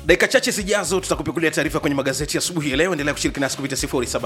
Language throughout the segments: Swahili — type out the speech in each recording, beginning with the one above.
dakika chache zijazo tutakupikulia taarifa kwenye magazeti asubuhi ya leo endelea kushiriki nasi kupitia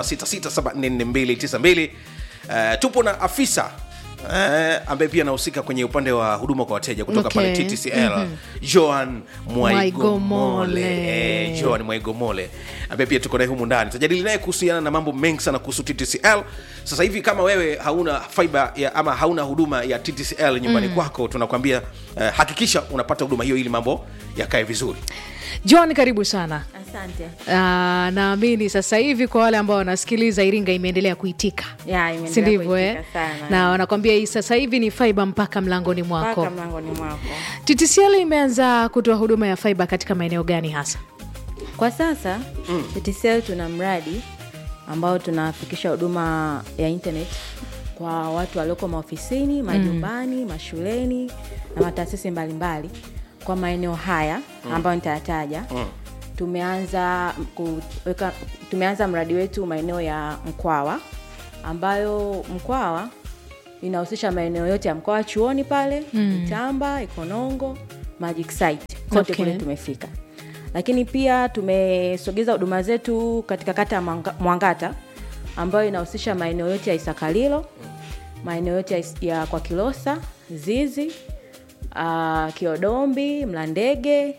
0766744292 uh, tupo na afisa Uh, ambaye pia anahusika kwenye upande wa huduma kwa wateja kutoka Okay. pale TTCL Joan Mwaigomole Mwaigomole. eh, Joan Mwaigomole ambaye pia tuko naye humu ndani tutajadili naye kuhusiana na mambo mengi sana kuhusu TTCL sasa hivi kama wewe hauna fiber ya, ama hauna huduma ya TTCL nyumbani kwako tunakwambia uh, hakikisha unapata huduma hiyo ili mambo yakae vizuri john karibu sana Asante. Ah, naamini sasa hivi kwa wale ambao wanasikiliza iringa imeendelea kuitika Ya, imeendelea si ndivyo eh? kuitika sana. na wanakwambia hii sasa hivi ni fiber mpaka mlangoni mwako Mpaka mlangoni mwako. TTCL imeanza kutoa huduma ya fiber katika maeneo gani hasa Kwa sasa TTCL tuna mradi ambao tunafikisha huduma ya internet kwa watu walioko maofisini, majumbani, mashuleni na mataasisi mbalimbali kwa maeneo haya ambayo nitayataja. Tumeanza kuweka tumeanza mradi wetu maeneo ya Mkwawa ambayo Mkwawa inahusisha maeneo yote ya Mkwawa chuoni pale, Itamba, Ikonongo, Magic Site. Kote Okay. kule tumefika lakini pia tumesogeza huduma zetu katika kata ya Mwanga- mwangata ambayo inahusisha maeneo yote ya isakalilo maeneo yote ya, Is- ya kwa kilosa zizi uh, kiodombi mlandege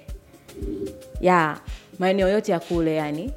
ya maeneo yote ya kule yani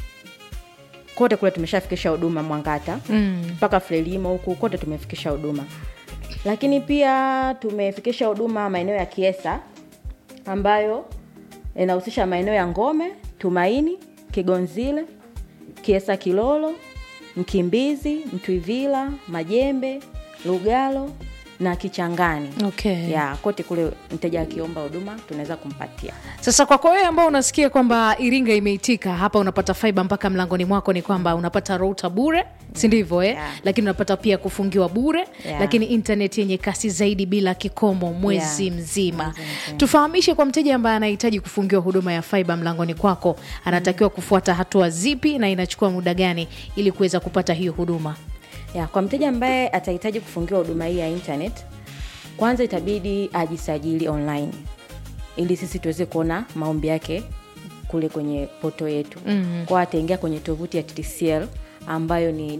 kote kule tumeshafikisha huduma mwangata mpaka mm. frelimo huku kote tumefikisha huduma lakini pia tumefikisha huduma maeneo ya kiesa ambayo inahusisha maeneo ya ngome tumaini kigonzile kiesa kilolo mkimbizi mtwivila majembe lugalo na kichangani okay. ya kote kule mteja akiomba huduma tunaweza kumpatia sasa kwako wewe ambao unasikia kwamba iringa imeitika hapa unapata fiber mpaka mlangoni mwako ni kwamba unapata router bure si ndivyo eh? Yeah. lakini unapata pia kufungiwa bure Yeah. lakini internet yenye kasi zaidi bila kikomo mwezi Yeah. mzima Mwezi mzima. tufahamishe kwa mteja ambaye anahitaji kufungiwa huduma ya fiber mlangoni kwako anatakiwa kufuata hatua zipi na inachukua muda gani ili kuweza kupata hiyo huduma ya kwa mteja ambaye atahitaji kufungiwa huduma hii ya internet kwanza itabidi ajisajili online ili sisi tuweze kuona maombi yake kule kwenye poto yetu mm-hmm. kwao ataingia kwenye tovuti ya ttcl ambayo ni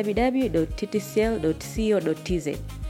www.ttcl.co.tz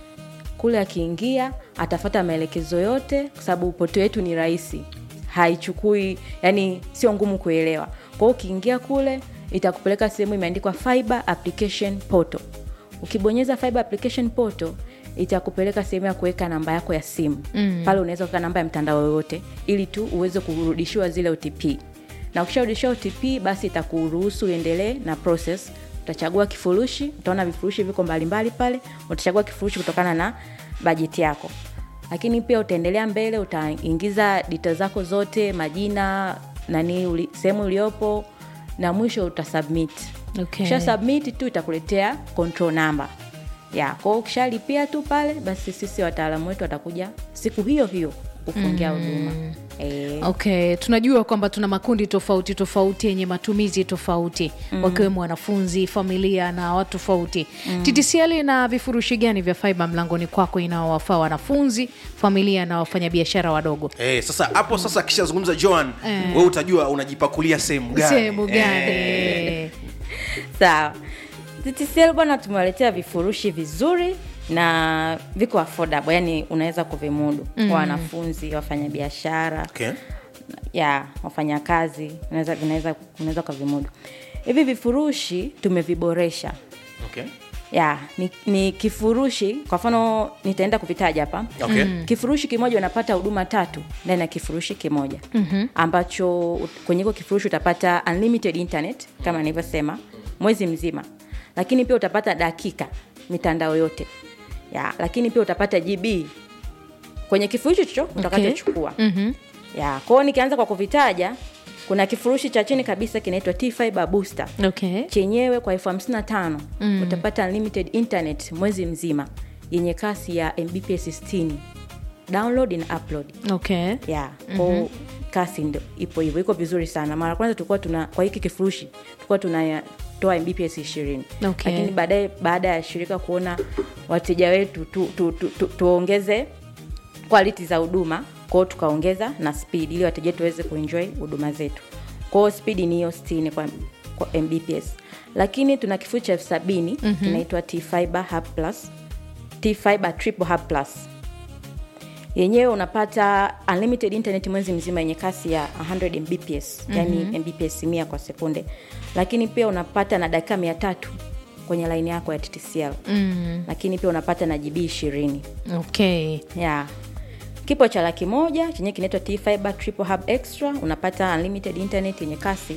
kule akiingia atafata maelekezo yote kwa sababu poto yetu ni rahisi haichukui yani sio ngumu kuelewa kwa hiyo ukiingia kule itakupeleka sehemu imeandikwa fiber application portal ukibonyeza fiber application portal itakupeleka sehemu ya kuweka namba yako ya simu mm. pale unaweza kuweka namba ya mtandao yoyote ili tu uweze kurudishiwa zile otp na ukisharudishiwa otp basi itakuruhusu uendelee na process utachagua kifurushi utaona vifurushi viko mbalimbali pale utachagua kifurushi kutokana na bajeti yako lakini pia utaendelea mbele utaingiza dita zako zote majina nani uli, sehemu uliopo na mwisho utasubmit Okay. Ukisha submit tu itakuletea control number ya kwao ukishalipia tu pale basi sisi wataalamu wetu watakuja siku hiyo hiyo kufungia huduma mm. e, okay tunajua kwamba tuna makundi tofauti tofauti yenye matumizi tofauti mm. wakiwemo wanafunzi familia na watu tofauti mm. ttcl na vifurushi gani vya fiber mlangoni kwako inaowafaa wanafunzi familia na wafanyabiashara wadogo Eh, sasa hapo sasa akishazungumza Joan eh. wewe utajua unajipakulia sehemu gani sehemu gani Eh, sawa TTCL bwana tumewaletea vifurushi vizuri na viko affordable yani unaweza kuvimudu mm. kwa wanafunzi wafanyabiashara okay. ya wafanyakazi unaweza vinaweza unaweza ukavimudu hivi vifurushi tumeviboresha Okay. ya ni, ni kifurushi kwa mfano nitaenda kuvitaja hapa Okay. kifurushi kimoja unapata huduma tatu ndani ya kifurushi kimoja mm-hmm. ambacho kwenye hiko kifurushi utapata unlimited internet kama nilivyosema mwezi mzima lakini pia utapata dakika mitandao yote ya lakini pia utapata gb kwenye kifurushi hicho utakachochukua Mhm. ya kwao nikianza kwa kuvitaja kuna kifurushi cha chini kabisa kinaitwa t fiber booster okay chenyewe kwa elfu hamsini na tano mm. utapata unlimited internet mwezi mzima yenye kasi ya mbps 60 download na upload okay yeah. mm-hmm. kasi ndo ipo hivyo iko vizuri sana mara kwanza tulikuwa tuna kwa hiki kifurushi tulikuwa tunatoa mbps ishirini Okay. lakini baadaye baada ya shirika kuona wateja wetu tuongeze tu, tu, tu, tu, tuongeze quality za huduma kwao tukaongeza na speed ili wateja wetu waweze kuenjoy huduma zetu kwao speed ni hiyo 60 kwa, kwa mbps lakini tuna kifurushi cha elfu sabini mm-hmm. kinaitwa t fiber hub plus t fiber triple hub plus yenyewe unapata unlimited internet mwezi mzima yenye kasi ya 100 mbps mm-hmm. yani mbps 100 kwa sekunde lakini pia unapata na dakika mia tatu kwenye laini yako ya ttcl mm. lakini pia unapata na gb ishirini okay yeah. kipo cha laki moja chenye kinaitwa t fiber triple hub extra unapata unlimited internet yenye kasi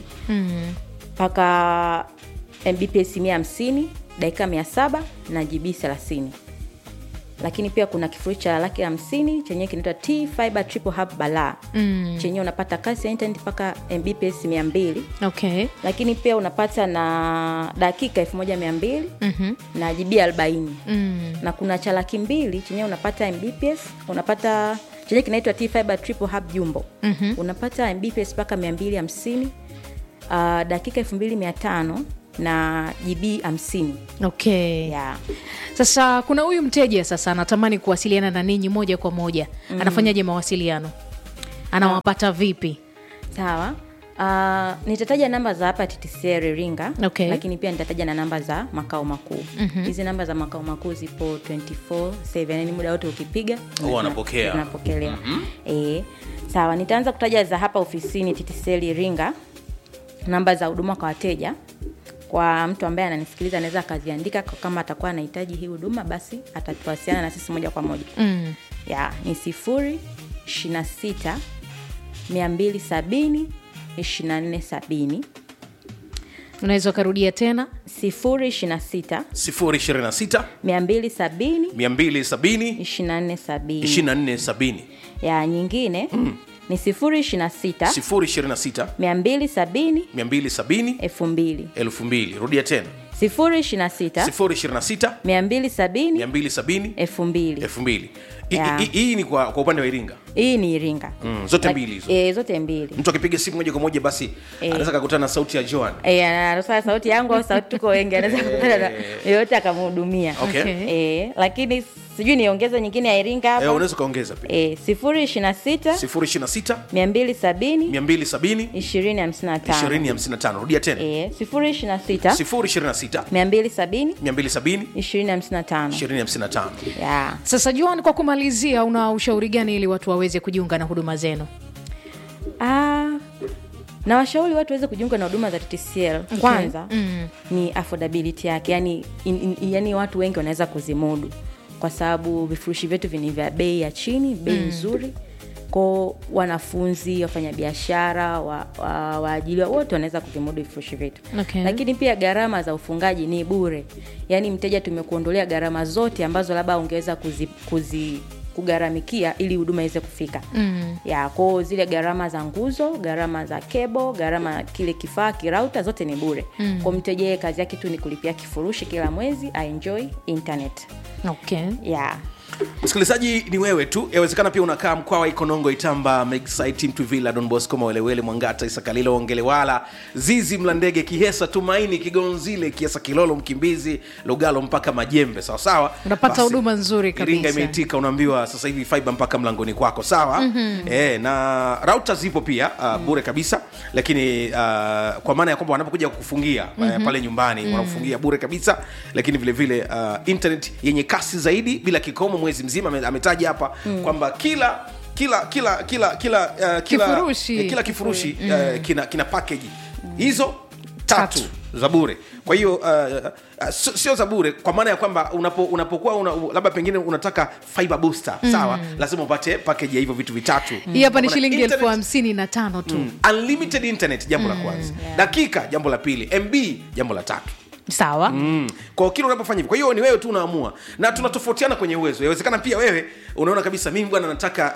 mpaka mbps 150 dakika 700 na gb 30 lakini pia kuna kifurushi cha laki hamsini chenyewe kinaitwa t fiber triple hub balaa mm. chenyewe unapata kasi ya internet mpaka mbps 200 okay lakini pia unapata na dakika 1200 mm-hmm. na gb 40 mm. na kuna cha laki mbili chenyewe unapata mbps unapata chenye kinaitwa t fiber triple hub jumbo mm-hmm. unapata mbps mpaka 250 uh, dakika 2500 na gb 50 okay yeah. sasa kuna huyu mteja sasa anatamani kuwasiliana na ninyi moja kwa moja mm. anafanyaje mawasiliano anawapata vipi sawa Uh, nitataja namba za hapa ttcl iringa Okay. lakini pia nitataja na namba za makao makuu hizi mm-hmm. namba za makao makuu zipo 24 yani muda wote ukipiga Huwa wanapokea. zinapokelewa mm-hmm. e, sawa nitaanza kutaja za hapa ofisini ttcl iringa namba za huduma kwa wateja kwa mtu ambaye ananisikiliza anaweza akaziandika kwa kama atakuwa anahitaji hii huduma basi atatuwasiliana na sisi moja kwa moja mm. ya ni sifuri ishirina sita mia mbili sabini ishirina nne sabini unaweza ukarudia tena sifuri ishirina sita 026 mia mbili sabini 270 ishirina nne sabini 2470 ya nyingine mm. ni sifuri ishirina sita 026 mia mbili sabini 270 elfu mbili 2000 rudia tena sifuri ishirina sita 026 mia mbili sabini 270 elfu mbili 2000 Hii- Yeah. hii- hii ni kwa, kwa upande wa iringa hii ni iringa Mm, zote Lak- mbili hizo. e, zote mbili mtu akipiga simu moja kwa moja basi anaweza kakutana na sauti ya joan Eh, anatoa sauti yangu au sauti tuko wengi anaweza kukutana na yoyote akamhudumia Okay. Okay. e, lakini sijui niongeze nyingine ya iringa Eh, hapa unaweza ukaongeza pia e, sifuri ishirina sita 026 mia mbili sabini 270 ishirini hamsini na tano 2055 rudia tena e, sifuri ishirina sita 026 mia mbili sabini 270 ishirini hamsini na tano 2055 ya sasa joan kwa kumalizia una ushauri gani ili watu waweze kujiunga na huduma zenu Ah, na washauri watu waweze kujiunga na huduma za TTCL kwanza mm. ni affordability yake yani, in, in, yani watu wengi wanaweza kuzimudu kwa sababu vifurushi vyetu vini vya bei ya chini bei mm. nzuri ko wanafunzi wafanyabiashara waajiliwa wa, waajiriwa, wote wanaweza kuvimudu vifurushi vyetu Okay. lakini pia gharama za ufungaji ni bure yaani mteja tumekuondolea gharama zote ambazo labda ungeweza kuzi, kuzi kugharamikia ili huduma iweze kufika mm. ya kwao zile gharama za nguzo gharama za kebo gharama ya kile kifaa kirauta zote ni bure mm. kwa mteja yeye kazi yake tu ni kulipia kifurushi kila mwezi aenjoy internet okay ya msikilizaji ni wewe tu yawezekana pia unakaa mkwawa ikonongo itamba megsite mtuvila don bosco mawelewele mwangata isakalilo ongelewala zizi mlandege kihesa tumaini kigonzile kiesa kilolo mkimbizi lugalo mpaka majembe sawasawa Unapata Basi, huduma nzuri iringa kabisa. imeitika unaambiwa sasa hivi fiba mpaka mlangoni kwako sawa mm-hmm. e, na rauta zipo pia uh, bure kabisa lakini uh, kwa maana ya kwamba wanapokuja kukufungia mm-hmm. uh, pale nyumbani mm-hmm. wanakufungia bure kabisa lakini vile vile uh, internet yenye kasi zaidi bila kikomo mwezi mzima ame- ametaja hapa mm. kwamba kila kila kila kila kila uh, kila Kifurushi. eh, kila kifurushi mm. uh, kina kina package hizo tatu, Tatu. za bure kwa hiyo uh, uh, sio sio za bure kwa maana ya kwamba unapo, unapokuwa una, labda pengine unataka fiber booster mm. sawa lazima upate package ya hivyo vitu vitatu hii hapa ni Kwa maana shilingi elfu internet- hamsini na tano tu Mm. unlimited internet jambo la kwanza dakika jambo la pili mb jambo la tatu sawa Mm. kwa kile unapofanya hivyo kwa hiyo ni wewe tu unaamua na tunatofautiana kwenye uwezo inawezekana pia wewe unaona kabisa mimi bwana nataka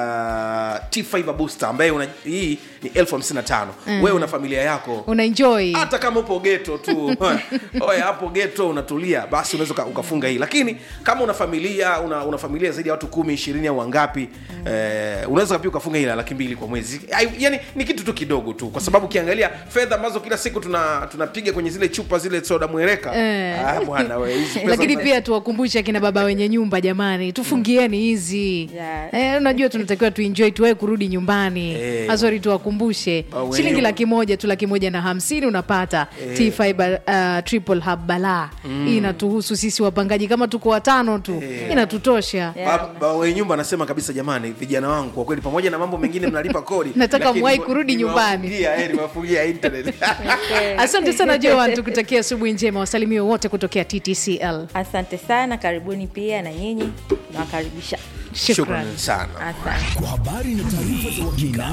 uh, t fiber booster ambaye una, hii ni elfu hamsini na tano wewe una familia yako unaenjoy hata kama upo geto tu oye hapo geto unatulia basi unaweza uka- ukafunga hii lakini kama una familia una, una familia zaidi ya watu kumi ishirini au wangapi mm. eh, unaweza pia ukafunga hii la laki mbili kwa mwezi Ai, yani ni kitu tu kidogo tu kwa sababu ukiangalia fedha ambazo kila siku tuna tunapiga kwenye zile chupa zile soda soda mweleka Eh. ah, bwana we hizi pesa lakini za- pia tuwakumbushe akina baba wenye nyumba jamani tufungieni hizi Yeah. eh, unajua tunatakiwa tuenjoy tuwae kurudi nyumbani Eh. azori tuwakumbushe Baba wenye shilingi nyumba. laki moja tu laki moja na hamsini unapata t fiber uh, triple hub balaa hii inatuhusu sisi wapangaji kama tuko watano tu inatutosha Ba- ba- wenye nyumba anasema kabisa jamani vijana wangu kwa kweli pamoja na mambo mengine mnalipa kodi Nataka lakini mwahi niwa- kurudi nyumbani. niwafungia, eh, niwafungia internet asante sana joan tukutakia asubuhi njema wasalimie wote kutokea ttcl asante sana karibuni pia na nyinyi nawakaribisha shukran shukrani sana asante kwa habari na taarifa za uhakika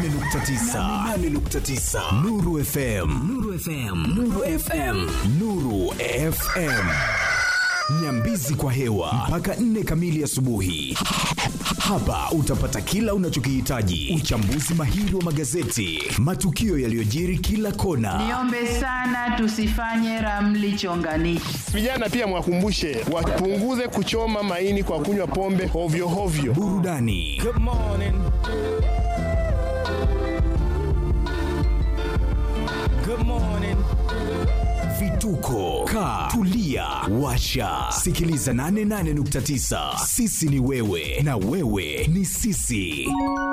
88.9 Nuru FM Nuru FM Nuru FM Nuru FM Nyambizi kwa hewa mpaka nne kamili asubuhi. Hapa utapata kila unachokihitaji: uchambuzi mahiri wa magazeti, matukio yaliyojiri kila kona, Niombe sana tusifanye ramli chonganishi. Vijana pia mwakumbushe wapunguze kuchoma maini kwa kunywa pombe hovyo hovyo. burudani vituko ka tulia washa sikiliza 88.9 sisi ni wewe na wewe ni sisi